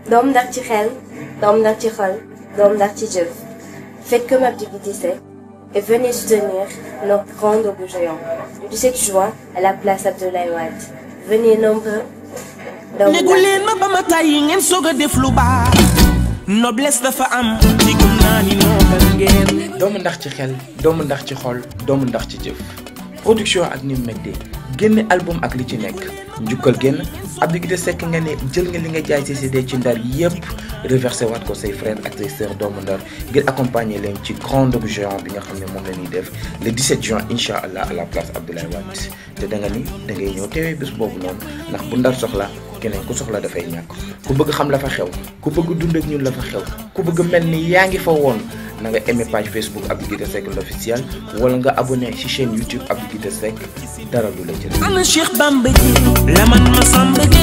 doom ndax ci xel doom ndax ci xol doom ndax ci jëf faites comme Abdou Guité Seck et venez soutenir notre grand Ndogou géant le 17 juin à la place Abdoulaye Wade venez nombreux négu leen ma ba ma tàyyi ngeen soog a def lu baax noblesse dafa am ci gëm naa ni noobal ngeen doomu ndax ci xel doomu ndax ci xol doomu ndax ci jëf production ak ni mu méttee génne album ak li ci nekk njukkal génn Abdou Guité Seck nga ne jël nga li nga jaay ci CD ci ndar yépp reversé waat ko say frères ak say sœurs doomu ndar ngir accompagner leen ci grand Ndogou géant bi nga xam ne moom la ñuy def le 17 juin incha allah à la place Abdoulaye Wade te da nga ni da ngay ñëw teewee bés boobu noonu ndax bu ndar soxla keneen ku soxla dafay ñàkk ku bëgg xam la fa xew ku bëgg dund ak ñun la fa xew ku bëgg mel ni yaa ngi fa woon na nga aimé page Facebook Abdou Guité Seck l'officiel wala nga abonné ci chaîne YouTube Abdou Guité Seck dara du la jël. ana Cheikh Bamba ji la man ma samba